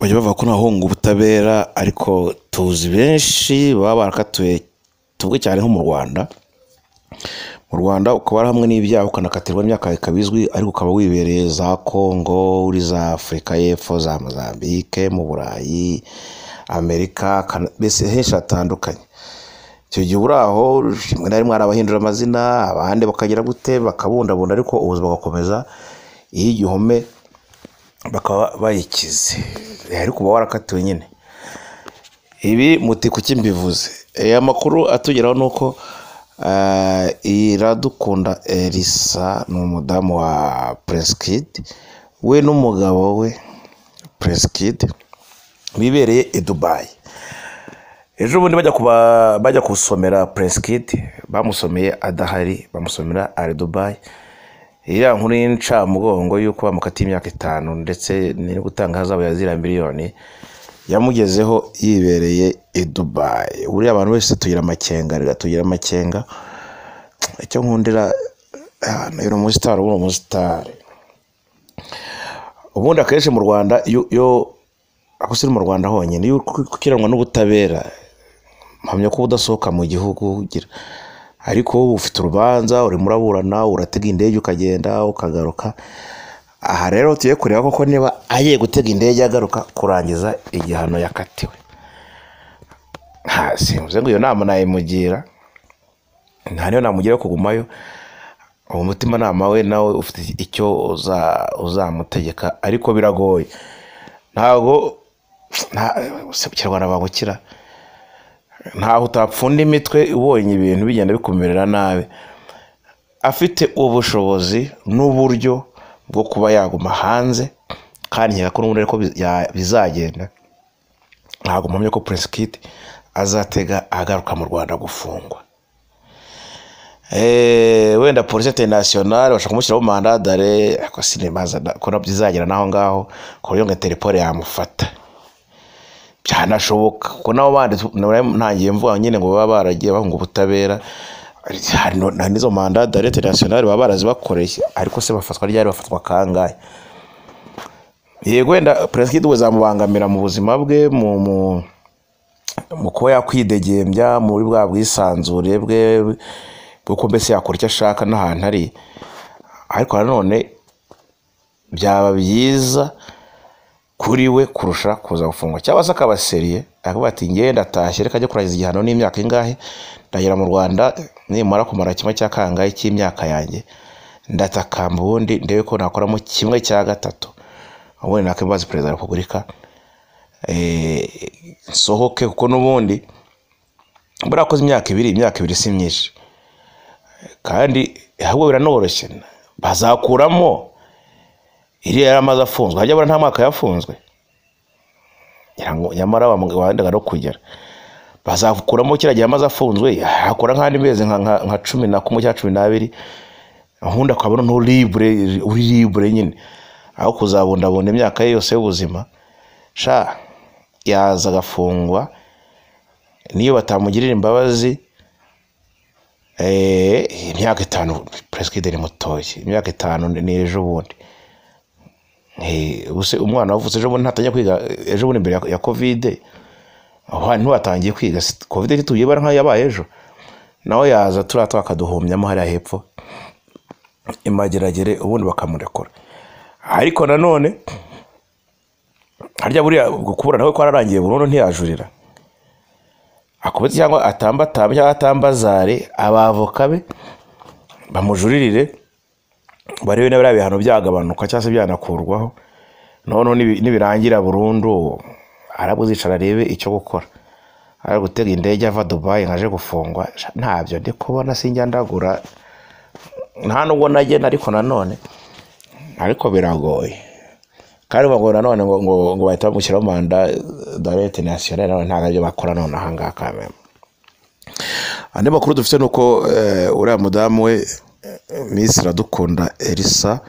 bajya bavuga ko ntibahunga ubutabera ariko tuzi benshi baba barakatuye tuvuge cyane nko mu rwanda mu rwanda ukaba ari hamwe n'ibyaha ukanakatirwa n'imyaka ikaba izwi ariko ukaba wibereye za kongo uri za afurika y'epfo za mozambique mu burayi amerika Kana- mbese henshi hatandukanye icyo gihe uri aho rimwe na rimwe hari abahindura amazina abandi bakagira gute bakabundabunda ariko ubuzima bugakomeza iyo igihome bakaba bayikize ariko uba warakatiwe nyine ibi muti kuki mbivuze aya makuru atugeraho ni uko ah, iradukunda elisa ni umudamu wa puresikidi we n'umugabo we puresikidi bibereye i dubayi ejo bundi bajya kuba bajya gusomera puresikiti bamusomeye adahari bamusomera ari dubayi iriya nkuru y'incamugongo y'uko bamukatiye imyaka itanu ndetse no gutanga ahazabu ya ziriya miliyoni yamugezeho yibereye i dubayi buriya abantu bose tugira amakenga reka tugira amakenga icyo nkundira ahantu uri umusitari uba uri umusitari ubundi akenshi mu rwanda iyo iyo ako si no mu rwanda honyine iyo uri gukiranwa n'ubutabera mpamya ko udasohoka mu gihugu ugira ariko ubu ufite urubanza urimo uraburana uratega indege ukagenda ukagaruka aha rero tuye kureba koko niba agiye gutega indege agaruka kurangiza igihano yakatiwe nta simvuze ngo iyo nama nayimugira nta niyo namugira yo kugumayo uwo mutimanama we nawe ufite icyo uza- uzamutegeka ariko biragoye ntabwo nta- se kinyarwanda bagukira ntaho utapfunda imitwe ubonye ibintu bigenda bikumerera nabi afite ubushobozi n'uburyo bwo kuba yaguma hanze kandi nkeka ko n'ubundi ariko bi- ya- bizagenda ntabwo mpamya ko prince kid azatega agaruka mu rwanda gufungwa Eh, wenda polisi interinasiyonari bashaka kumushyiraho mandadare ariko sinimaza ko nabyo izagera n'aho ngaho ku buryo nka terepore yamufata byanashoboka kuko nabo bandi tu- nabo ntangiye mvuga nyine ngo baba baragiye bahunga ubutabera hari no- hari n'izo mandadare interinasiyonari baba barazibakoreye ariko se bafatwa ryari bafatwa kangahe yego wenda perezida we zamubangamira mu buzima bwe mu mu mu kuba yakwidegembya muri bwa bwisanzure bwe kuko mbese yakora icyo ashaka n'ahantu ari ariko nanone byaba byiza kuri we kurusha kuza gufungwa cyangwa se akaba seriye akavuga ati ngewe ndatashye reka ajya kurangiza igihano n'imyaka ingahe ndagera mu rwanda nimara kumara kimwe cya kangahe cy'imyaka yanjye ndatakamba ubundi ndebe ko nakoramo kimwe cya gatatu ubundi nakwibaza perezida wa repubulika eh, nsohoke kuko n'ubundi buriya koze imyaka ibiri imyaka ibiri si myinshi kandi ahubwo biranoroshye bazakuramo iriya yari amaze afunzwe hajya abura nta mwaka yafunzwe ngira ngo nyamara bamugendaga no kugera bazakuramo kiriya gihe amaze afunzwe hakora nk'andi mezi nka- nka nka cumi na kumwe cyangwa cumi n'abiri ubundi akabona n'uribure uri libure nyine aho kuzabundabunda imyaka ye yose y'ubuzima sha yaza agafungwa niyo batamugirira imbabazi eh, imyaka itanu perezida ni mutoya imyaka itanu ni ejo bundi Eh, ubuse umwana wavutse ejo bundi ntatangiye kwiga ejo bundi mbere ya- ya kovide ntiwatangiye kwiga si- kovide ntituyibara nk'ayo yabaye ejo nawe yaza turiya twakaduhumyamo hariya hepfo imageragere ubundi bakamurekura ariko nanone harya buriya kubura nawe kwararangiye burundu ntiyajurira akubita cyangwa atambatamba cyangwa atambazare abavoka be bamujuririre barebe niba biriya bihano byagabanuka cyangwa se byanakurwaho noneho nibi- nibirangira burundu arabwo uzicara arebe icyo gukora ari gutega indege ava dubayi nkaje gufungwa sha, ntabyo ndi kubona sinjya ndagura nta nubwo nagenda ariko nanone ariko biragoye kandi ubu ngo nanone ngo ngo ngo bahita bamushyiraho manda dore interinasiyoneri nanone ntabwo aribyo bakora none aha ngaha kameme andi makuru dufite ni uko eh, uriya mudamu we eh, miss iradukunda elisa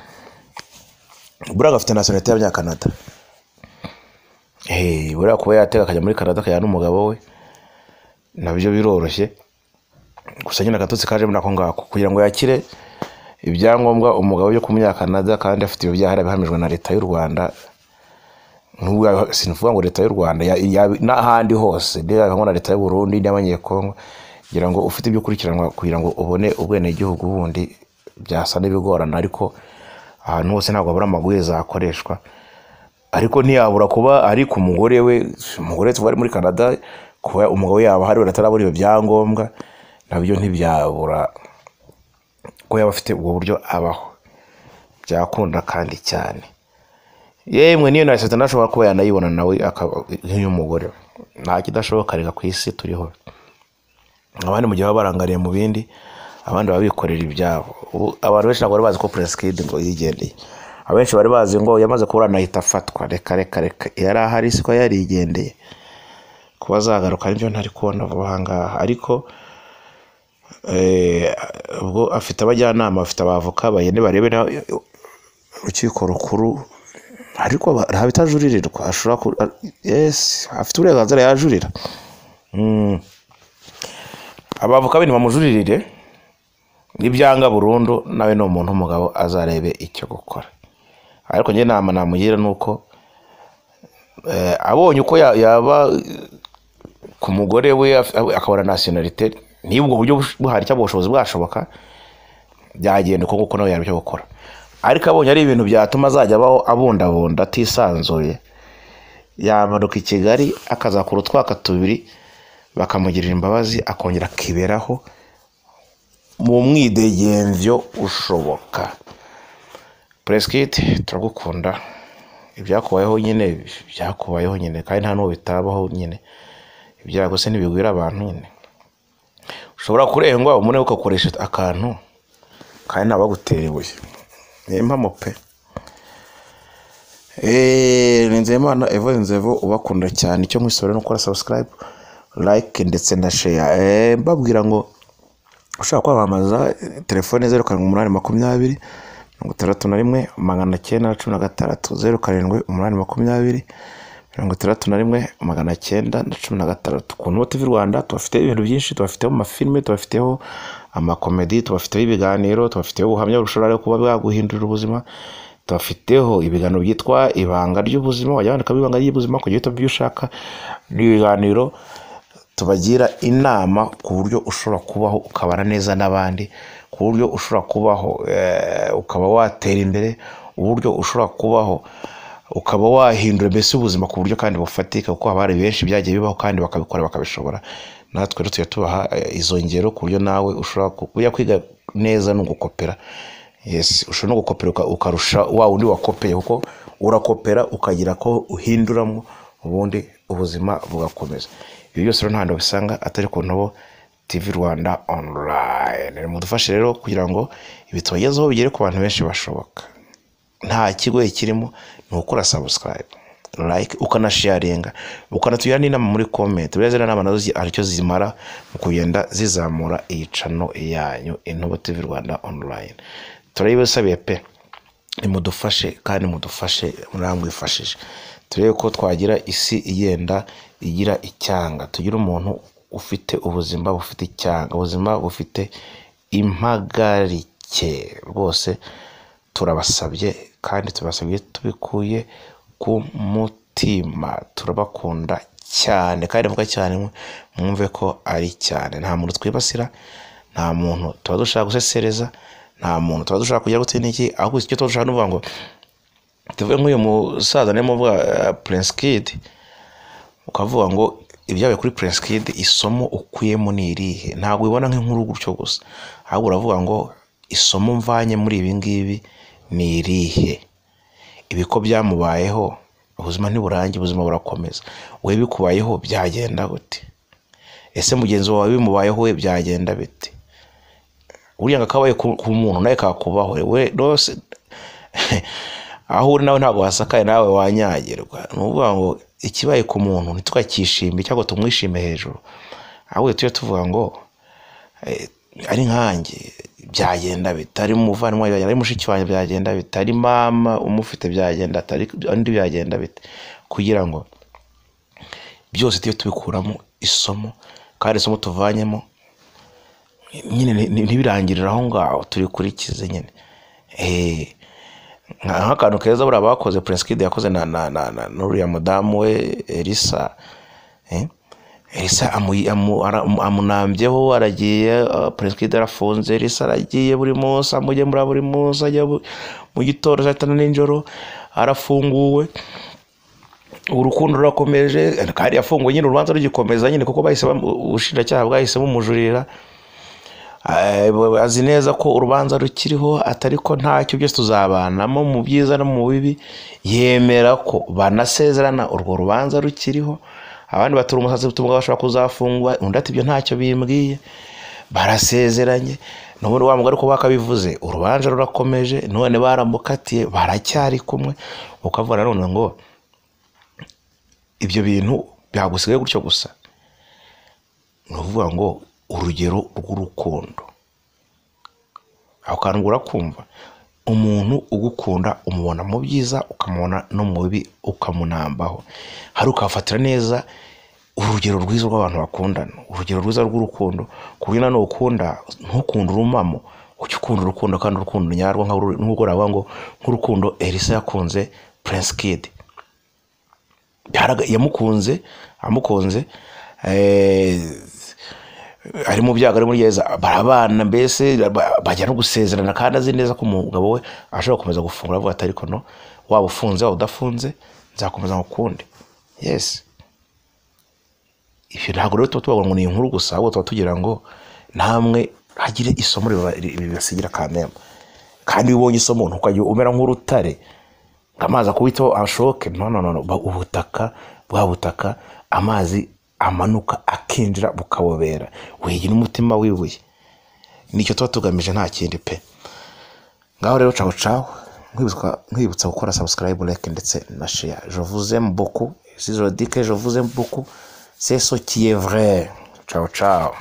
buriya agafite nasiyonete y'abanyakanada Eh, buriya kuba yatega akajya muri kanada akajyana n'umugabo we nabyo biroroshye gusa nyine agatotsi kajemo nako ngako kugira ngo yakire ibyangombwa umugabo yo kumunyakanada kandi afite ibyo byaha yari abihamijwe na leta y'u rwanda N'ubu sinuvuga ngo leta y'u Rwanda ya- ya- n'ahandi hose niba na leta y'u Burundi n'abanyekongo kugira ngo ufite ibyo ukurikiranwa kugira ngo ubone ubwenegihugu bundi byasa n'ibigorana ariko ahantu hose ntabwo habura amabwiriza akoreshwa ariko ntiyabura kuba ari ku mugore we umugore tuba ari muri canada kuba umugabo yaba ahari atarabona ibyo byangombwa nabyo ntibyabura ko yaba afite ubwo buryo abaho byakunda kandi cyane yemwe niyo na seta nashobora kuba yanayibona nawe akaba nk'uyu mugore nta kidashoboka reka ku isi turiho abandi mu gihe baba barangariye mu bindi abandi baba bikorera ibyabo Ubu abantu benshi ntabwo bari bazi ko puresikidi ngo yigendeye abenshi bari bazi ngo yamaze kuburana ahita afatwa reka reka reka yari ahari siko yarigendeye kuba azagaruka nibyo ntari kubona vuba aha ngaha ariko eh, ubwo afite abajyanama afite abavoka bayene barebe na- urukiko rukuru ariko aba- haba itajuririrwa ashobora ku yesi afite uburenganzira yajurira Mm abavoka be nibamujuririre n'ibyanga burundu nawe ni umuntu w'umugabo azarebe icyo gukora ariko njye nama namugira ni uko eh, abonye uko ya- yaba ku mugore we af- akabona nasiyonalite niba ubwo buryo bush- buhari cyangwa ubushobozi bwashoboka byagenda uko nguko nawe yarabyo gukora ariko abonye ari ibintu byatuma azajya abaho abundabunda atisanzuye yamanuka i kigali akazakura utwaka tubiri bakamugirira imbabazi akongera akiberaho mu mwidegembyo ushoboka puresikiti turagukunda ibyakubayeho nyine byakubayeho nyine kandi nta n'uwo bitabaho nyine ibyago se ntibigwira abantu nyine ushobora kurengwa umuntu ukakoresha akantu kandi ntabagutera ibuye ni impamo pe Eh, ni nzeyimana evo nzevo ubakunda cyane icyo nkwisabira ni ukora subscribe like ndetse na share Eh, mbabwira ngo ushaka kwamamaza eh, telefone zeru karindwi umunani makumyabiri mirongo itandatu na rimwe magana cyenda na cumi na gatandatu zeru karindwi umunani makumyabiri mirongo itandatu na rimwe magana cyenda na cumi na gatandatu ku Ntuba TV Rwanda tubafiteho ibintu byinshi tubafiteho amafilime tubafiteho amakomedi tubafiteho ibiganiro tubafiteho ubuhamya bushobora kuba bwaguhindurira ubuzima tubafiteho ibiganiro byitwa ibanga ry'ubuzima wajya wandikamo ibanga ry'ubuzima kugira uhitamo ibyo ushaka n'ibiganiro tubagira inama ku buryo ushobora kubaho ukabana neza n'abandi ku buryo ushobora kubaho eh, ukaba watera imbere uburyo ushobora kubaho ukaba wahindura mbese ubuzima ku buryo kandi bufatika kuko haba hari benshi byagiye bibaho kandi bakabikora bakabishobora natwe rero tujya tubaha eh, izo ngero ku buryo nawe ushobora ku- kujya kwiga neza ni ugukopera yes ushobora no gukopera uka- ukarusha wa wundi wakopeye kuko urakopera ukagira ko uhinduramo ubundi ubuzima bugakomeza ibyo byose rero nta hantu bisanga atari ku ntobo tv rwanda online mudufashe rero kugira ngo ibi tubagezeho bigere ku bantu benshi bashoboka nta kigoye kirimo ni ukora subscribe like ukanasharinga ukanatugira n'inama muri comment buriya ziriya nama nazo zi- hari icyo zimara mu kugenda zizamura iyi cano yanyu intubo tv rwanda online turayibasabiye pe nimudufashe kandi mudufashe muramwifashije turebe ko twagira isi igenda igira icyanga tugira umuntu ufite ubuzima bufite icyanga ubuzima bufite impagarike rwose turabasabye kandi tubasabye tubikuye ku mutima turabakunda cyane kandi mvuga cyane mwumve ko ari cyane nta muntu twibasira nta muntu tuba dushaka gusesereza nta muntu tuba dushaka kujya gutera iki ahubwo icyo tuba dushaka ni ukuvuga ngo tuvuge nk'uyu musaza niyo muvuga eh, prince kid ukavuga ngo ibyabaye kuri prince kid isomo ukuyemo ni irihe ntabwo ubibona nk'inkuru gutyo gusa ahubwo uravuga ngo isomo mvanye muri ibi ngibi ni irihe ibi ko byamubayeho ubuzima ntiburangiye ubuzima burakomeza we bikubayeho byagenda gute ese mugenzi wawe bimubayeho we byagenda bite uriya ngo akabaye ku ku muntu nawe kakubaho we rwose aho uri nawe ntabwo wasakaye nawe wanyagirwa ni ukuvuga ngo ikibaye ku muntu ntitwakishime cyangwa ngo tumwishime hejuru ahubwo tujye tuvuga ngo eh, ari nkanjye byagenda bite ari umuvandimwe wanjye byagenda, ari mushiki wanjye byagenda bite ari mama umufite byagenda bite, ari undi byagenda bite kugira ngo byose tujye tubikuramo isomo kandi isomo tuvanyemo nyine ni- ni- ntibirangirire aho ngaho turikurikize nyine Eh, nka- nk'akantu keza buriya bakoze puresikide yakoze na na na na n'uriya mudamu we elisa eh? elisa amu- amu- ara- amu- amunambyeho aragiye uh, puresikide arafunze elisa aragiye buri munsi amugemura buri munsi ajya bu- mu gitondo saa tanu nijoro arafunguwe urukundo rurakomeje kandi yafunguwe nyine urubanza rugikomeza nyine kuko bahise bamu- ubushinjacyaha bwahise bumujurira Eh, azi neza ko urubanza rukiriho atari ko ntacyo byose tuzabanamo mu byiza no mu bibi yemera ko banasezerana urwo rubanza rukiriho abandi batura umusatsi utuma bashobora kuzafungwa undi ati ibyo ntacyo bimbwiye barasezeranye n'ubundi wa mugore kuba akabivuze urubanza rurakomeje none baramukatiye baracyari kumwe ukavuga nanone ngo ibyo bintu byagusigaye gutyo gusa ni ukuvuga ngo urugero rw'urukundo aho kantu ubwo urakumva umuntu ugukunda umubona mu byiza ukamubona no mu bibi ukamunambaho hari ukafatira neza urugero rwiza rw'abantu bakundana urugero rwiza rw'urukundo ku buryo nanone ukunda ntukunde urumamo ujye ukunda urukundo kandi urukundo nyarwo nka ruri- nk'uko uravuga ngo nk'urukundo elisa yakunze prince kid Byaraga- yamukunze amukunze eh, ari mu byago ari muri gereza barabana mbese ba- bajya no gusezerana kandi azi neza ko umugabo we ashobora gukomeza gufungura avuga ati ariko no waba ufunze waba udafunze nzakomeza ngukunde yesi ibyo ntabwo rero tuba tuvuga ngo ni inkuru gusa ahubwo tuba tugira ngo namwe hagire isomo riba- ribasigira akamemba kandi iyo ubonye isomo ntukajya umera nk'urutare ngo amazi akubiteho ashoke no no no no. Ba- ubutaka bwa butaka amazi amanuka akinjira bukabobera wigira umutima wibuye nicyo tuba tugamije nta kindi pe ngaho rero cawo cawo Nkwibutswa- nkwibutsa gukora subscribe like ndetse na share je vous aime beaucoup si je dis que je vous aime beaucoup c'est ce qui est vrai ciao ciao